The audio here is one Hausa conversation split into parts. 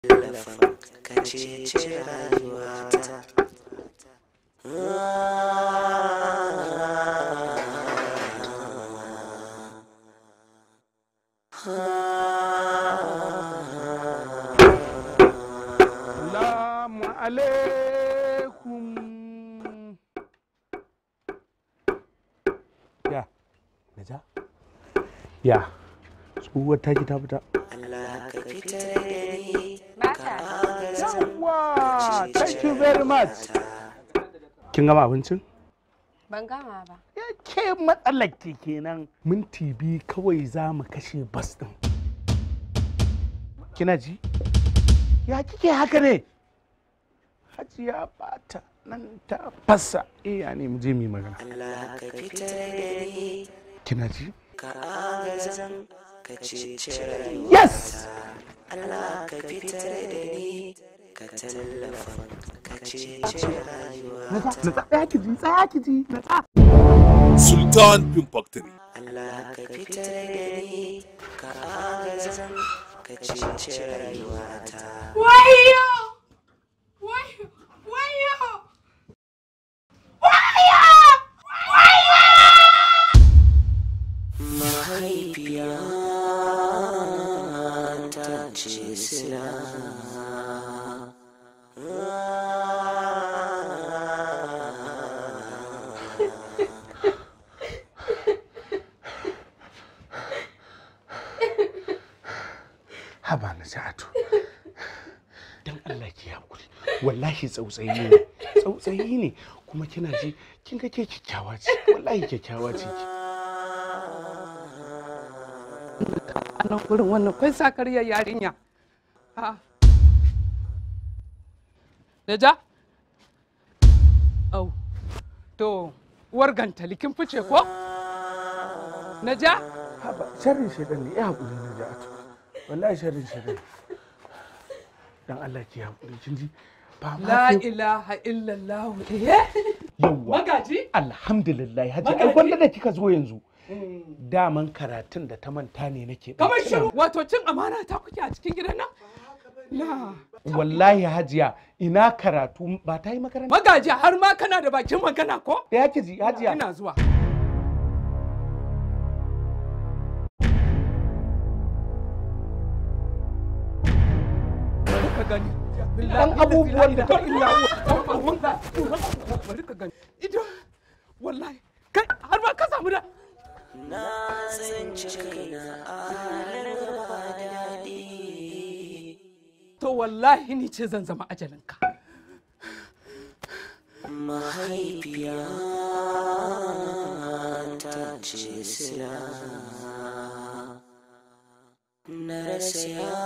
tallafin ka ceci rayuwata Salamu alaikum. Ya, Naja? Ya, tsohuwar ta ta fita. Allah ka fitar da ni Yawwa, thank you very much. Kin gama abincin? Ban gama ba. Ya ke matsalar ke kenan. Minti biyu kawai za mu kashe bas ɗin. Kina ji? Ya kike haka ne? Hajiya bata nan ta fasa. Eh, ya ne mu je mu yi magana. Allah ka fitar da ni Kina ji? ka agazan ka ceci rayuwata Yes! Allah ka fitar da ni ka tallafin ka ceci rayuwata Na tsaya ki ji, tsaya ki ji, na tsaya. Sultan Film Factory. Allah ka fitar da ni ka agazan ka ceci rayuwata Wayo! Wayo! Wayo! Wayo! mahaifiya ta ce sila Haba na sa'atu. Dan Allah ki hakuri. Wallahi tsautsayi ne. Tsautsayi ne. Kuma kina ji, kin ga ke kyakkyawa ce. Wallahi kyakkyawa ce ki. A nan gurin wannan kwai sakariyar yarinya. Ha. Naja? Au. To, uwar gantali kin fice ko? Naja? Haba, sharrin shedan ne. Ya hakuri na ja'atu. Wallahi sharrin shedan. Dan Allah ki hakuri kin ji. Ba ma La sai- ilaha illallah. Eh? Yawwa. Magaji? Alhamdulillah. Haji ai Magaji? gwanda da kika zo yanzu. Daman karatun da ta manta ne nake. Kamar ɗauke. shiru. Wato cin amana ta kuke a cikin gidan nan? La. Wallahi hajiya ina karatu ba ta yi makaranta. Magaji har ma kana da bakin magana ko? Ya ki ji hajiya. Ina zuwa. Bari ka gani. Dan abubuwan da ta illa Bari ka gani. Ido. Wallahi. Kai har ma ka samu da. na tsinci kaina a halin ba daɗi To wallahi ni ce zan zama ajalinka. mahaifiya ta ce sila na rasa ya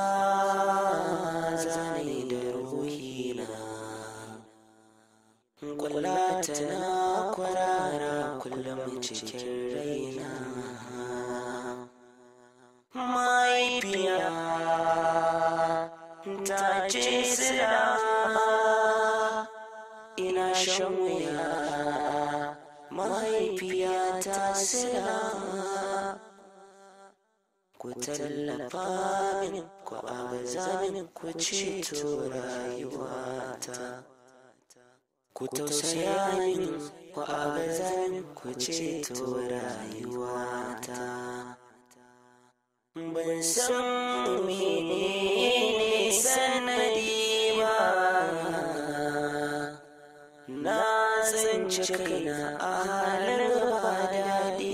zane da ruhina kula tana kwarara kullum cikin raina mahaifiya ta ce sila ina shan wuya mahaifiyata sila ku tallafa min ku agaza min ku ceto rayuwata ku tausaya min ku agaza min ku ceto rayuwata ban san menene sanadi ba na tsinci kaina a halin ba daɗi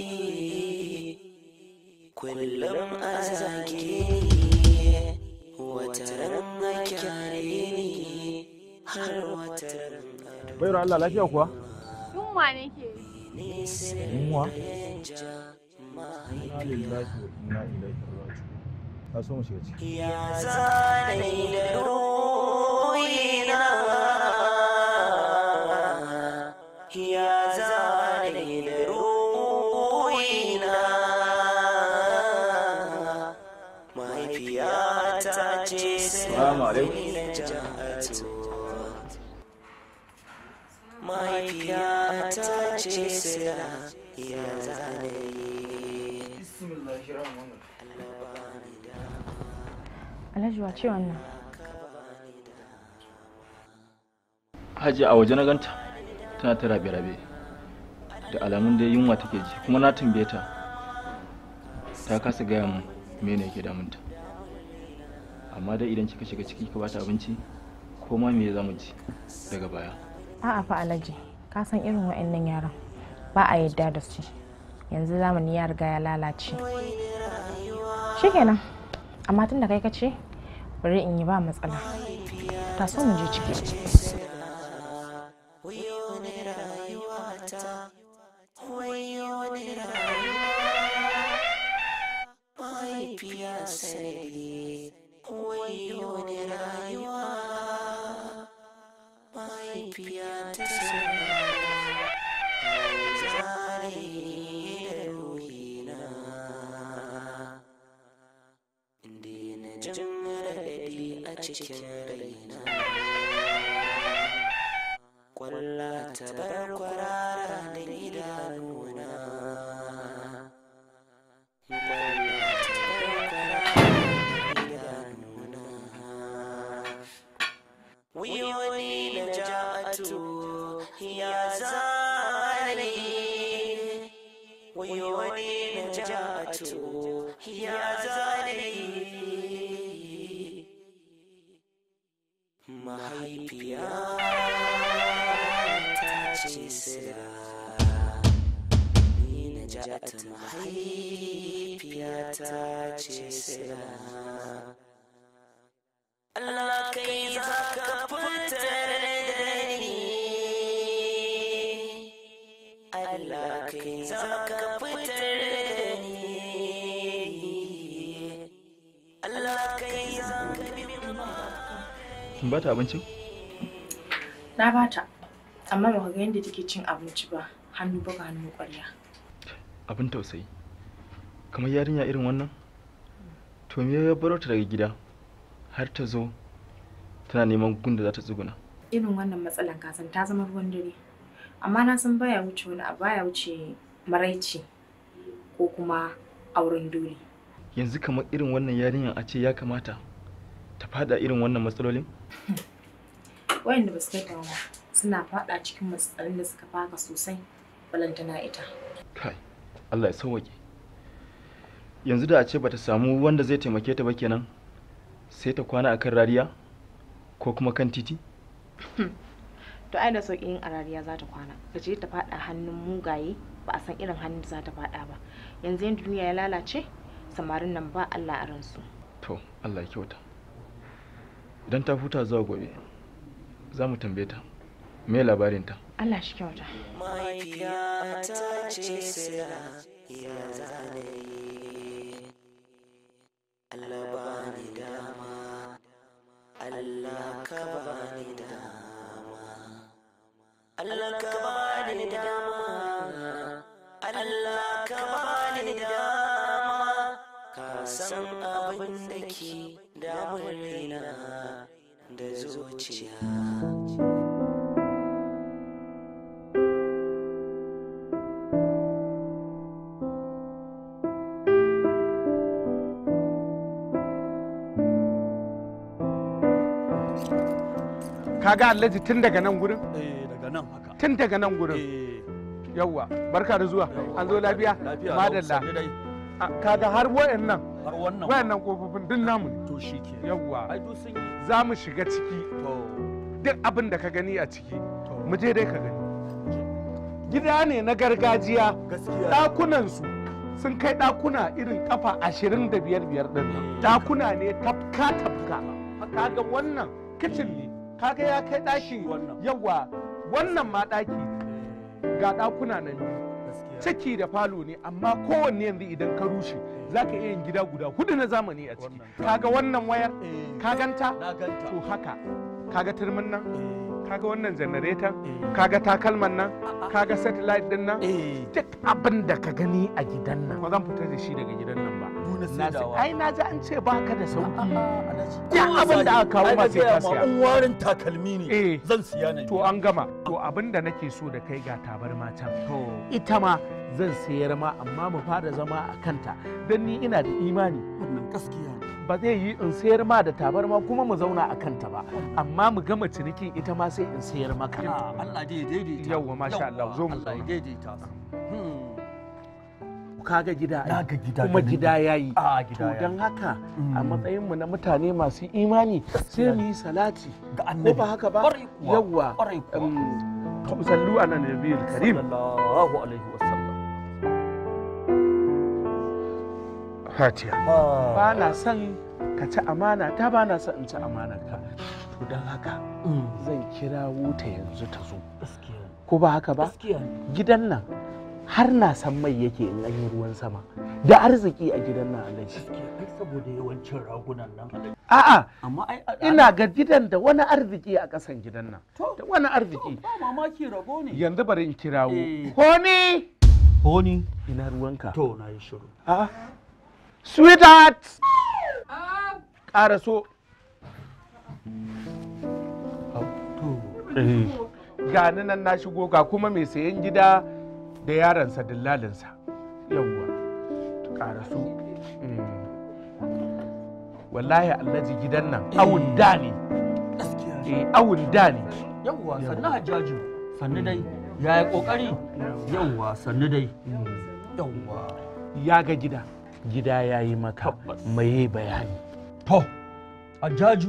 kullum a zage ni wata ran a kyare ni har wata ran a Bairu Allah lafiya kuwa? Yunwa nake. Yunwa? Inna lillahi wa inna ilaihi raji'un. Ka so mu shiga ciki. ya zane da ruhina ya zane da ruhina mahaifiyata ce Salamu alaikum. ja'atu mahaifiyata ce sila ya zane Alhaji wa ce wannan? Hajiya a waje na ganta tana ta rabe-rabe da alamun da yunwa take ji kuma na tambaye ta ta kasa gaya mun mene yake damunta amma dai idan kika shiga ciki ka bata abinci ko ma me za mu ci daga baya A'a fa Alhaji, ka san irin wa'annan yaran ba a yadda da su. Yanzu zamani ya riga ya lalace. Shikenan, amma tun da kai ka ce, bari in yi ba matsala. Ta so mu je ciki. Mahaifiya sanadi, wayo ne rayuwa. Mahaifiya ta sanadi, zare da ruhina. Inda na jin raɗaɗi a cikin raina. Kwalla ta bar kwarara da idanuna. Kwalla ta bar kwarara da idanuna. Wiyoni na ja'atu ya zane. Wiyoni na ja'atu ya zane. Mahaifiya ta ce sira ni na ja'atu mahaifiya ta ce sira Allah kai za ka fitar da ni Allah kai za ka fitar da ni Allah kai za ka bi kin bata abincin Na bata, amma ba ga yadda take cin abinci ba, hannu baka hannu ƙwarya. abin tausayi kamar yarinya irin wannan to me ya baro ta daga gida har ta zo tana neman gunda za ta tsuguna Irin wannan matsalan kasan ta zama ruwan dare. Amma na san baya wuce wani abu baya wuce maraici ko kuma auren dole. yanzu kamar irin wannan yarinyar a ce ya kamata ta fada irin wannan matsalolin Wayanda ba su kai ta ba suna faɗa cikin matsalolin da suka faka sosai balantana ita. kai Allah ya sauwaƙe yanzu da a ce bata samu wanda zai taimake ta ba kenan sai ta kwana akan rariya ko kuma kan titi To ai da sauƙi yin arariya za ta kwana. Ka je ta faɗa hannun mugaye ba a san irin hannun da za ta faɗa ba. Yanzu yin duniya ya lalace samarin nan ba Allah a ransu. to Allah ya kyauta idan ta huta zuwa gobe za mu tambaye ta me labarinta Allah shi kyauta. mahaifiya ta ce sira ya zane Allah ba ni dama Allah ka ba ni dama Allah ka ba ni dama Allah ka ba ni dama ka san abin da ke damun raina da zuciya kaga alhaji tun daga nan gurin eh daga nan haka tun daga nan gurin eh yawwa barka da zuwa an zo lafiya lafiya madalla sannu dai A, kaga har wayannan har wannan wayannan kofofin duk namu ne to shi ke yawwa ai duk sun yi za mu shiga ciki to duk abin da ka gani a ciki to mu je dai ka gani gida ne na gargajiya gaskiya ɗakunansu sun kai ɗakuna irin kafa ashirin da biyar biyar ɗin nan ɗakuna ne tafka tafka kaga wannan kicin ne kaga ya kai ɗaki wannan. yawa wannan ma ɗaki eh, ga ɗakuna nan biyu gaskiya ciki da falo ne amma kowanne yanzu idan ka rushe za ka iya yin gida guda hudu na zamani a ciki Wannan. kaga wannan wayar eh ka ganta na ganta to haka kaga turmin nan eh kaga wannan janareton eh kaga takalman nan kaga satellite din nan eh duk abin da ka gani a gidan nan ba zan fita da shi daga gidan nan ba duna Na sai- saidawa ai na ji an ce baka da sauki Duk Duk abin da aka kawo ma sai ka siya. in warin takalmi ne Eh. zan siya ne to an gama to abin da nake so da kai ga tabarma can to ita ma zan sayar ma amma mu fara zama a kanta don ni ina da imani wannan gaskiya ba zai yi in sayar ma da tabarma kuma mu zauna a kanta ba amma mu gama cinikin ita ma sai in sayar maka Ah, Allah dai ya daidaita Yawwa, masha Allah, zo mu Allah ya zauna. daidaita su Hmm. kaga gida ai. Na ga gida kuma ganin gida ido. ya yi Ah, gida to ya don yi. haka a Mm. matsayinmu na mutane masu imani sai mu yi salati Ga ko annabi. ba haka ba Ƙwarai kuwa, yawwa ƙwarai kuwa. um, sallu ala nabiyil karim Sallallahu alaihi wasallam. fatiha Ah. ba na son ka ci amana ta ba na son in ci amanar ka to don haka Mm. zan kira wuta yanzu ta zo Gaskiya ne. ko ba haka ba Gaskiya ne. gidan nan har na san mai yake in an yi ruwan sama da arziki a gidan nan alaji Gaskiya ai saboda yawancin ragunan nan alhaji. a'a Amma ai a- ina ga gidan da wani arziki a ƙasan gidan nan To. da wani arziki ba mamaki rago ne. yanzu bari in kirawo Eh. Honey Honi. ina ruwanka To na yi shiru. a'a sweetheart ƙara so To. ga ni nan na shigo ga kuma mai sayan gida da yaransa dillalinsa yawwa ƙara so wallahi allaji gidan nan awun da ne Gaskiya ne. eh awun da ne Yawwa sannu hajjaju. Sannu dai. Yaya kokari? Yawwa sannu dai. Yawwa. ya ga gida gida ya yi maka Tabbas. mai bayani To, Hajjaju,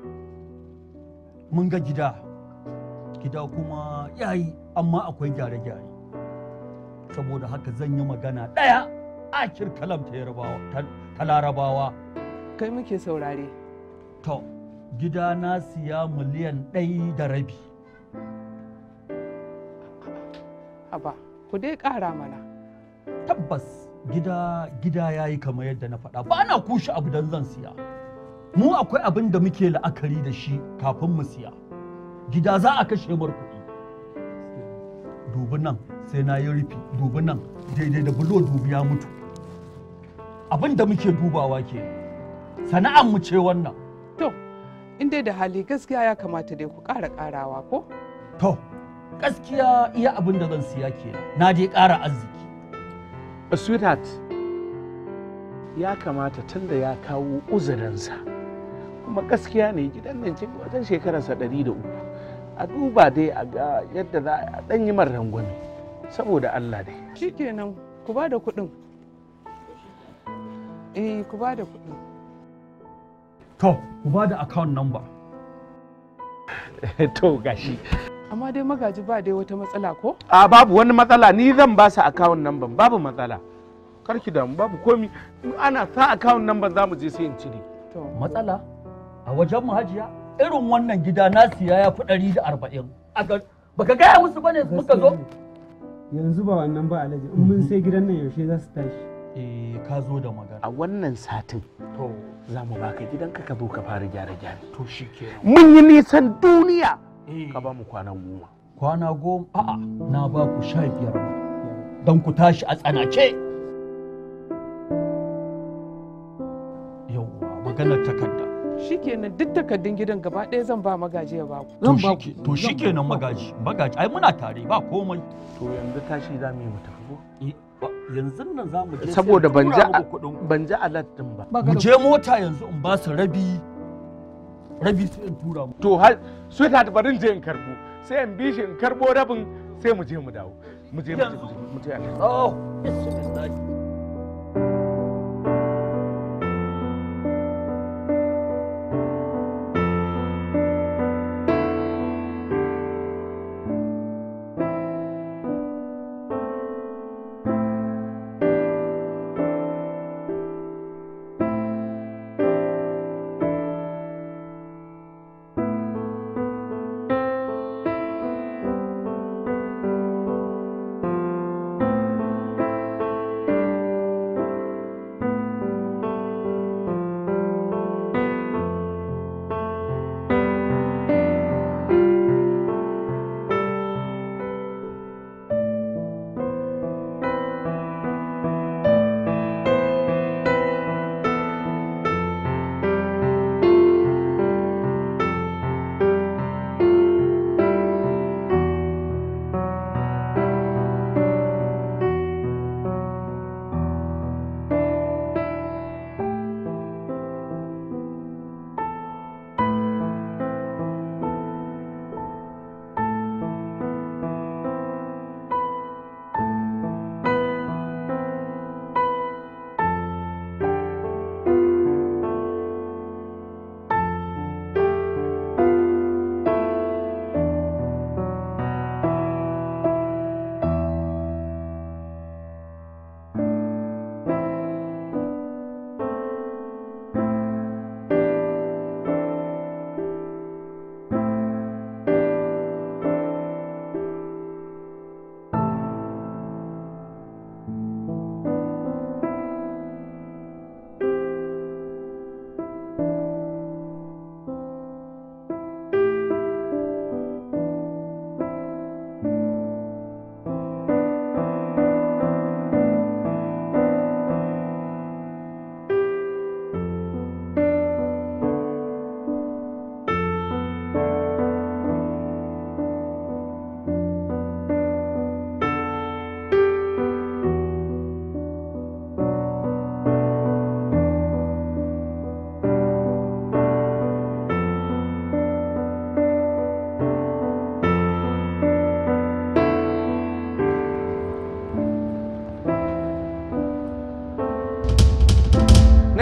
mun ga gida, gida kuma ya yi, amma akwai gyare-gyare. Saboda haka zan yi magana ɗaya akir kalam ta Yarbawa, ta- ta larabawa. kai muke saurare To, gida na siya miliyan ɗai da rabi. haba ku dai ƙara mana Tabbas gida gida ya yi kamar yadda na faɗa, ba na kushe abu don zan siya. Mu akwai abin da muke la'akari da shi kafin mu siya. Gida za a kashe mar kuɗi. dubi nan sai na yi rufi dubi nan daidai da bulo dubi ya mutu abin da muke dubawa ke sana'an mu ce wannan to in dai da hali gaskiya ya kamata dai ku ƙara ƙarawa ko to gaskiya iya abin da zan siya ke na je ƙara arziki sweetheart ya kamata tun da ya kawo uzurinsa kuma gaskiya ne gidan nan cikin wajen shekararsa ɗari da uku a duba dai a ga yadda za a ɗan yi man rangwame saboda Allah dai shikenan ku ba da kuɗin eh ku ba da kuɗin to ku ba da account number to gashi amma dai magaji ba dai wata matsala ko a babu wani matsala ni zan ba su account number babu matsala karki damu babu komi in ana sa account number za mu je sai in cire to matsala a wajen mu hajiya irin wannan gida na siya ya fi ɗari da arba'in baka gaya musu bane muka zo yanzu ba wannan ba alhaji in mun sai gidan nan yaushe za su tashi eh ka zo da magana a wannan satin to za mu baka gidanka ka zo ka fara gyara gyara to shikenan mun yi nisan duniya eh ka ba mu kwana goma kwana goma a'a na ba ku sha biyar ma don ku tashi a tsanace yauwa maganar takarda shikenan duk takardun gidan gaba ɗaya zan ba magaji ya ba ku to shike to shikenan magaji magaji ai muna tare ba komai to yanzu tashi za mu yi mu tafi ko Eh, ba- yanzu nan za mu je sai saboda in ban ji tura muku kuɗin ku. ban ji alert din ba mu je mota yanzu in ba su rabi rabi sai in tura mu to har sweetheart bari in je in karbo sai in bi shi in karbo rabin sai mu je mu dawo mu je mu je mu je mu je alhaji. oh bismillah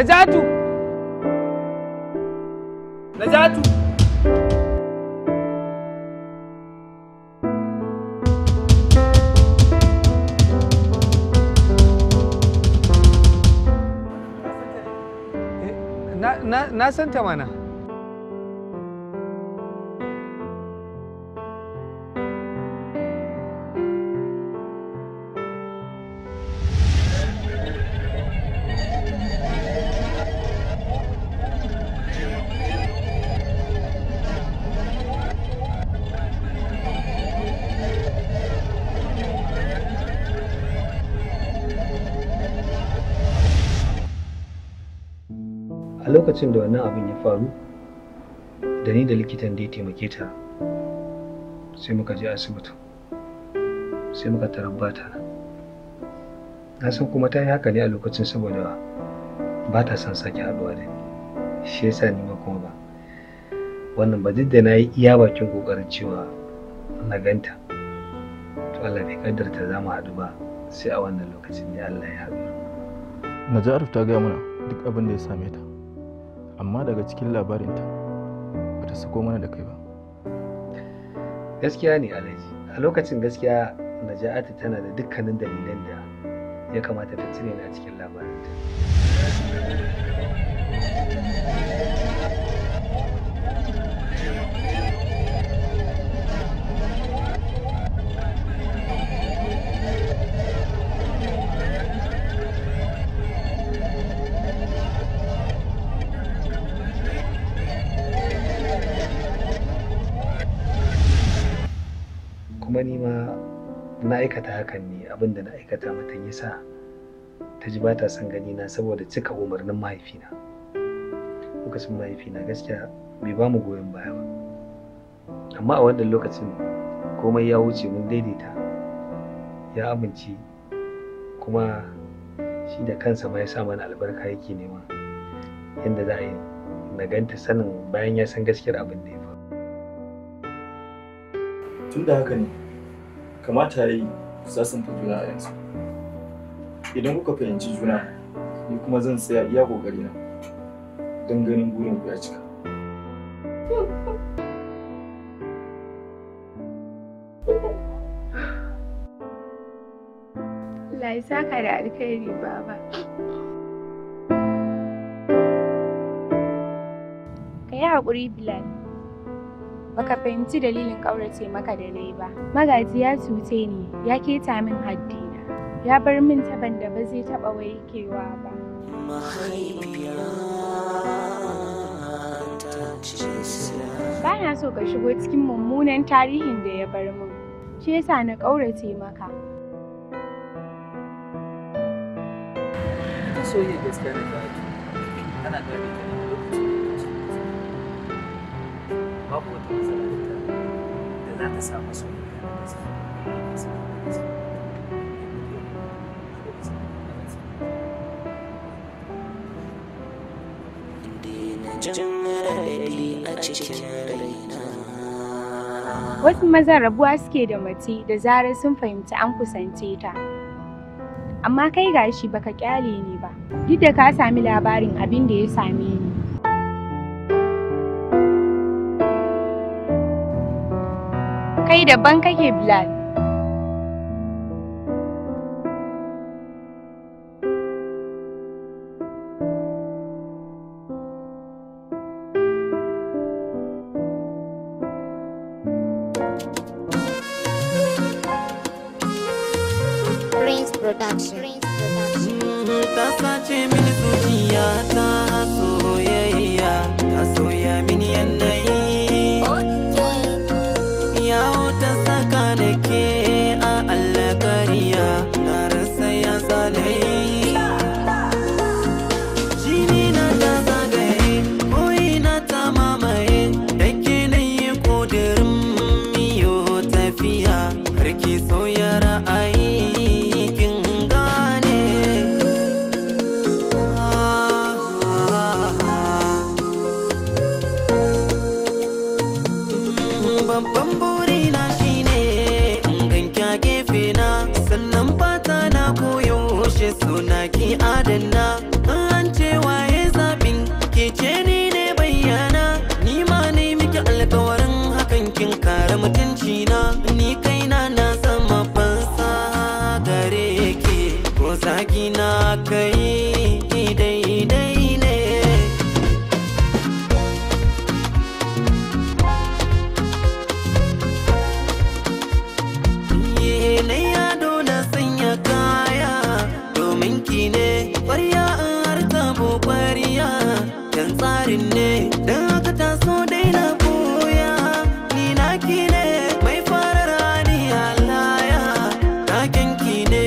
Najatu! Najatu! Na, na, na san ta mana. a lokacin da wannan abin ya faru da ni da likitan da ya taimake ta sai muka je asibiti sai muka tarabbata na na san kuma ta yi haka ne a lokacin saboda ba ta son sake haɗuwa da ni shi yasa ni ma kuma ba wannan ba duk da na yi iya bakin kokarin cewa na ganta to Allah bai kaddarta za mu haɗu ba sai a wannan lokacin ne Allah ya haɗu Najaruf ta gaya mana duk abin da ya same ta amma daga cikin labarinta ba ta sako mana da kai ba gaskiya ne alhaji a lokacin gaskiya naja'atu tana da dukkanin dalilan da ya kamata ta cire ni a cikin labarinta kuma ni ma na aikata hakan ne abinda na aikata mata yasa ta ji ba ta son gani na saboda cika umarnin mahaifina lokacin mahaifina gaskiya bai ba mu goyon baya ba amma a wannan lokacin komai ya wuce mun daidaita ya amince kuma shi da kansa ma ya sa mana albarka yake nema yadda za a yi na ganta sanin bayan ya san gaskiyar abin da ya faru tun da haka ne kamata ya yi sasanta juna a yanzu idan kuka fahimci juna ni kuma zan tsaya iya ƙoƙarina don ganin burin ku ya cika Allah ya saka da alkhairi baba. Ka yi haƙuri Bilal. Baka fahimci dalilin ƙaurace maka da nayi ba. Magaji ya cuce ni, ya keta min haddina. Ya bar min taban da ba zai taɓa waikewa ba. Ba na so ka shigo cikin mummunan tarihin da ya bar min. Shi yasa na ƙaurace maka. soyayya gaskiya na ta ana gane ta ne lokacin da babu wata matsala da ta da za ta samu soyayya na gaskiya jin raɗaɗi a cikin raina Wasu mazan rabuwa suke da mace da zarar sun fahimci an kusance ta. Amma kai gashi baka kyale ni ba, duk da ka sami labarin abin da ya same ni. Kai daban kake Bilal. Prince Production. ta sace mini zuciya ta soyayya ta soya mini yanayi yawo ta saka da ke a allakariya na rasa ya zalayi jini na ta zagaye koyi na ta mamaye da ke na yi ƙudurin miyo tafiya karki sauya ra'ayi kin gane babban burina shine in ganki a gefe na sannan fata na koyaushe suna ki adana an ce waye miki alkawarin hakan kin kare mutunci na ni kaina na zama fansa gare ki ko zagi na kai daidai ne Ye na yado na sanya kaya domin ki ne ƙwarya in har tabo ƙwarya dan tsarin ne dan haka ta so daina boya ni na ki ne mai farar hali halaya na ki ne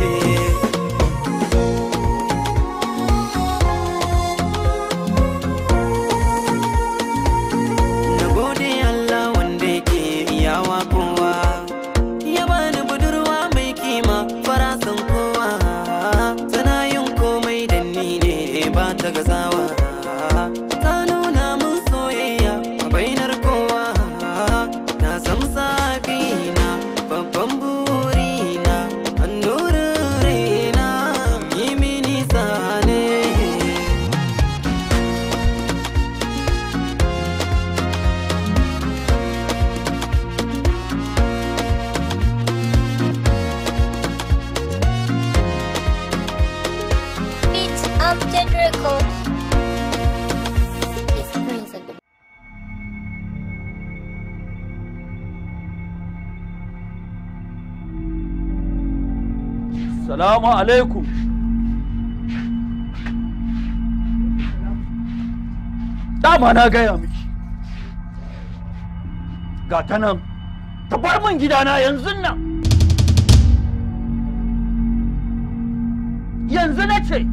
na gode Allah wanda yake iyawa kowa ya bani budurwa mai kima farasan kowa tana yin komai da ni ne ba ta gazawa ta nuna mun soyayya a bainar kowa na zamsa na babban burina annurin raina yi mini zane Beat Upton Record. It's Prince of the Salamu alaikum. Dama na gaya miki. Ga ta nan, ta bar min gidana yanzu nan. Yanzu na ce,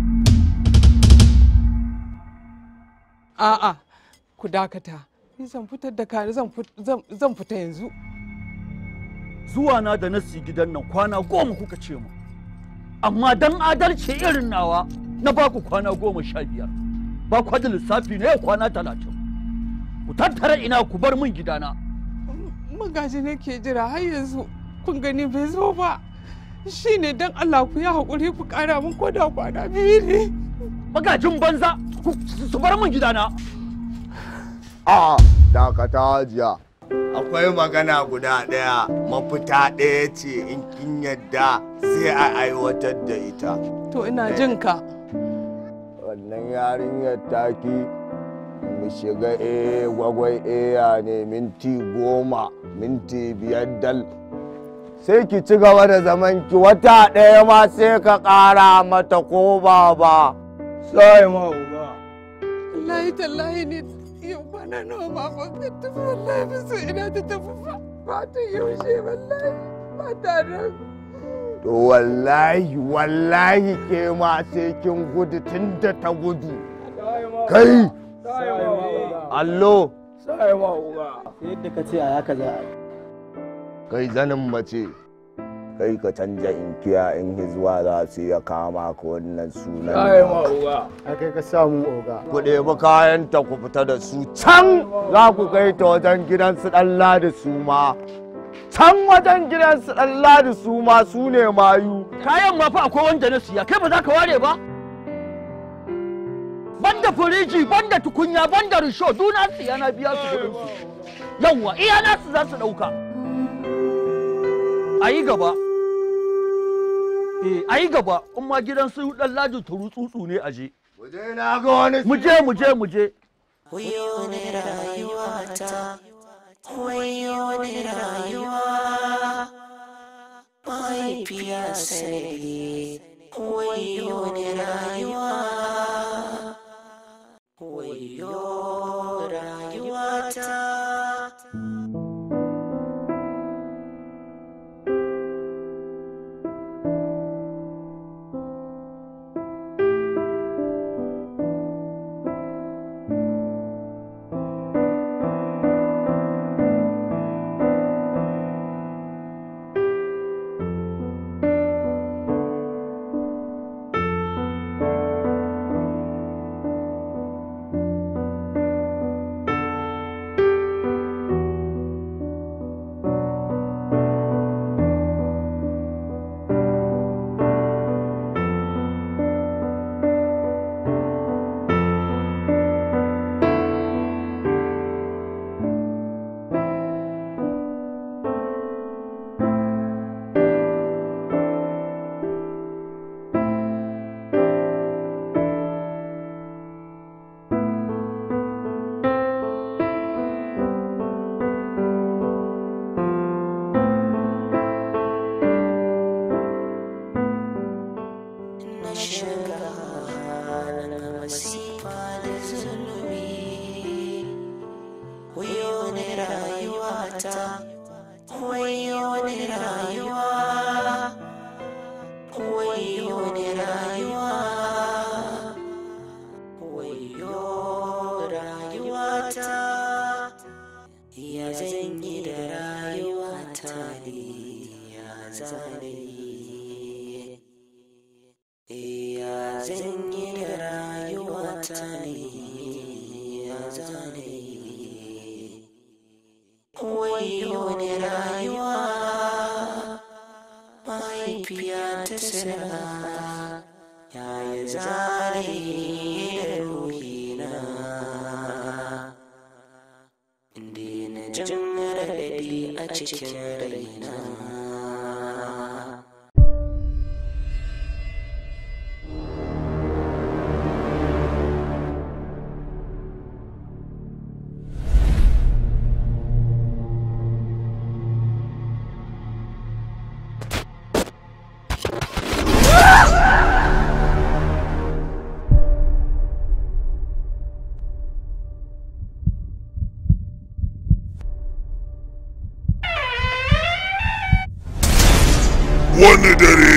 A'a, ku dakata. Ni zan fitar da kare zan fit- zan- zan fita yanzu. zuwa na da nasi gidan nan kwana goma kuka ce mu. Amma dan adalci irin nawa na baku kwana goma sha biyar. Ba kwa da lissafi ne kwana talatin. Ku tattara ina ku bar min gidana. Magaji nake jira har yanzu kun gani bai zo ba. Shi ne don Allah ku yi haƙuri ku ƙara min ko da kwana biyu ne. Magajin banza ku- su bar min gidana. A dakata jiya. Akwai magana guda ɗaya mafita ɗaya ce in kin yadda sai a aiwatar da ita. To ina jin ka. Wannan yarinyar taki mu shiga e gwagwai eya ne minti goma minti biyar dal. Sai ki ci gaba da zaman ki wata ɗaya ma sai ka ƙara mata ko ba ba. Sai ma uga. Wallahi tallahi ne yau kwana nawa ma ba ka tafi wallahi ba sai ina ta tafi ba. Ba ta yaushe wallahi ba ta nan. To wallahi wallahi ke ma sai kin gudu tun da ta gudu. Kai! Allo! Sai ma uga. Yadda ka ce a haka za a yi. Kai zanin mace. Kai ka canja inkiya in hizuwa za su iya kama ka wannan sunan. Sai ma uga. A kai ka samu oga. Ku ɗebi kayanta ku fita da su can za ku kai ta wajen gidan su ɗan ladi su ma. Can wajen gidan su ɗan ladi su ma su ne mayu. Kayan ma fa akwai wanda na siya, kai ba za ka ware ba? Banda firiji, banda tukunya, banda risho, duna siya na biya su kuɗin su. Yawwa, iya nasu za su ɗauka. A yi gaba. Eh, a yi gaba, in ma gidan su ɗan lajin turu tsutsu ne a je. na ga wani Mu je, mu je, mu je. Wayo ne rayuwata, wayo ne rayuwa, mahaifiya sanadi, wayo ne rayuwa, wayo rayuwata. rayuwata wayo ni rayuwa wayo ni rayuwa wayo rayuwata ya zan yi da rayuwata ne ya zane ya zan yi da rayuwata ne ya zane wayo ni rayuwa mahaifiya ta sira ya yi zare da ruhina inda na jin raɗaɗi a cikin raina wani dare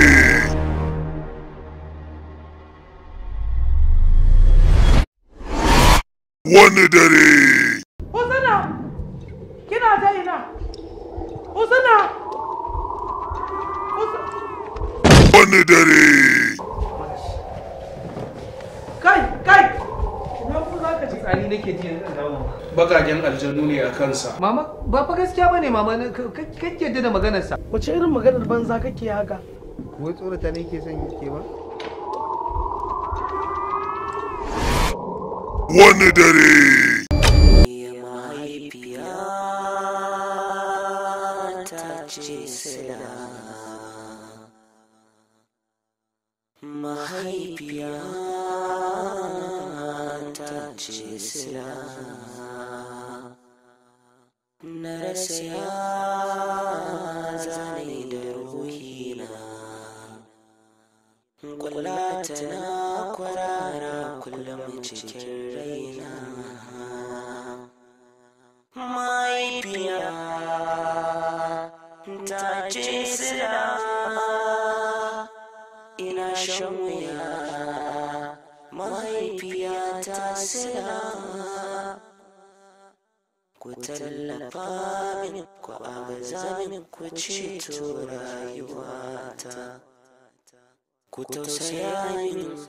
wani dare Husna! Kina ta ina? Husna! wani dare Kai, kai! Na ku za ka ji tsani nake ji yanzu dawo. bagagen aljanu ne a kansa Mama, ba fa gaskiya bane mama, kake yadda da maganarsa. Wace irin maganar banza kake haka? Wai tsorata ne ke son ke ba? wani dare mahaifiya ta ce sila mahaifiya ta ce sila na rasa ya zane da ruhina kwalla tana kwarara kullum cikin raina mahaifiya ta ce sila ina shan wuya mahaifiya ta sila ku tallafa min ku agaza min ku ceto rayuwata ku tausaya min